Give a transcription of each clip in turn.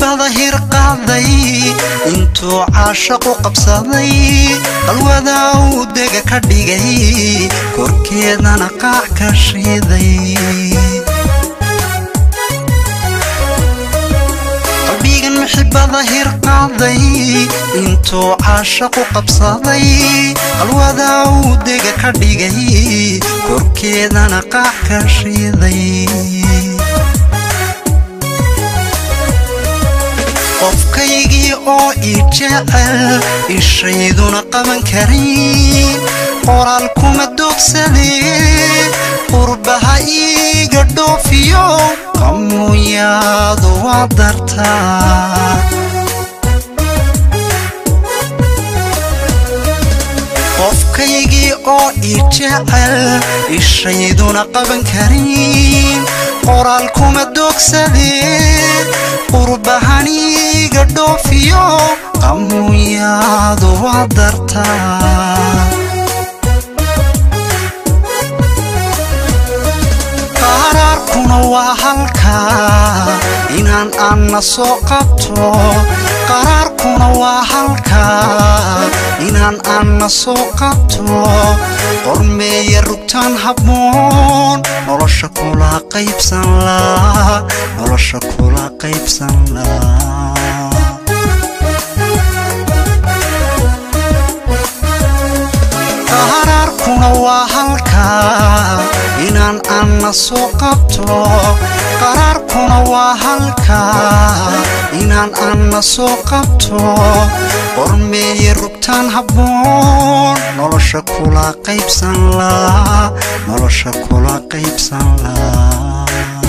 muxibada hirqaaday intuu caashaqu qabsaday qalwada uu dega ka dhigay korkeedana qaac ka shiiday qalbigan muxibada hirqaaday intuu caashaqu qabsaday qalwada uu dega ka dhigay korkeedana qaac ka shiiday qofkaygii oo ii jecel ishayduna qaban karin qoraal kuma doogsadee qurbaha iiga dhoofiyo qamuyaadu waa dartaa qofkaygii oo ii jecel ishayduna qaban karin qoraal kuma doogsadee qurbahaniiga dhoofiyo qamuyaadu waa dartaa qaraarkuna waa halkaa inaan anna soo qabto qaraarkuna waa halkaa inaan anna soo qabto qormeeya rugtaan habboon nolosha kula qaybsan laa nolosha kula qaybsan laa qaraarkuna waa halkaa inaan anna soo qabto qaraarkuna waa halkaa inaan anna soo qabto qormeeya rugtaan habboon nolosha kula qaybsan laa nolosha kula qaybsan laa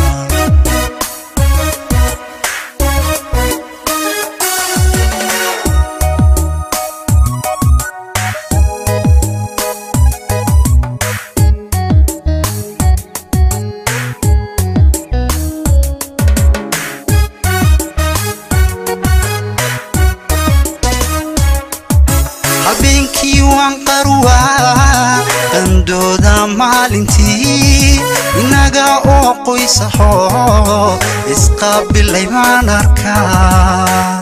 habeenkii waan qarwaa qandooda maalintii innaga oo qoysaxo isqaabilay baan arkaa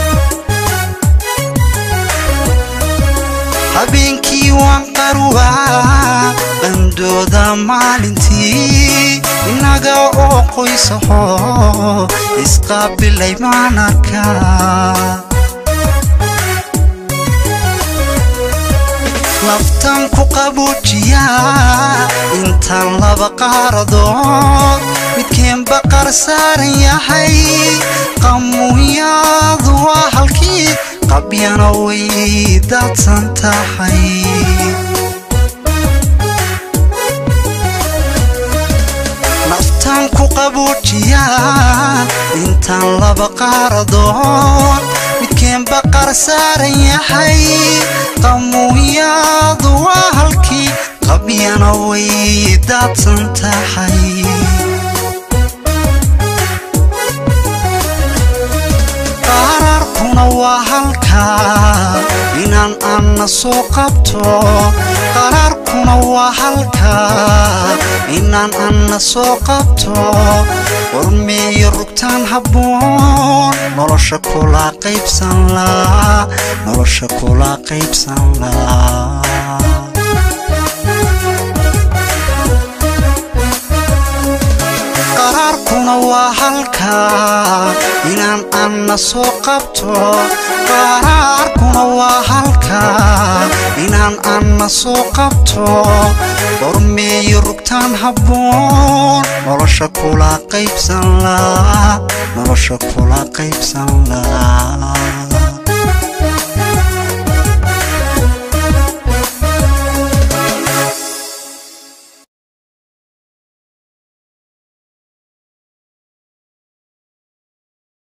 habeenkii waan qarwaa qandooda maalintii innaga oo qoysaxo isqaabilay baan arkaa naftan ku qabuujiyaa intaan laba qaaradood midkeenba qar saaran yahay qamuyaadu waa halkii qabyana way daadsan tahay naftan ku qabuujiyaa intaan laba qaaradood midkeenba qar saaran yahay qamuyaadu waa halkii qabyana way daadsan tahay qaraarkuna waa halkaa inaan anna soo qabto qaraarkuna waa halkaa inaan anna soo qabto qormeeyo rugtaan habboon nolosha kula qaybsan laa nolosha kula qaybsan laa qaraarkuna waa halkaa inaan anna soo qabto qaraarkuna waa halkaa inaan anna soo qabto qormeeyo rugtaan habboon nolosha kula qaybsan laa nolosha kula qaybsan laa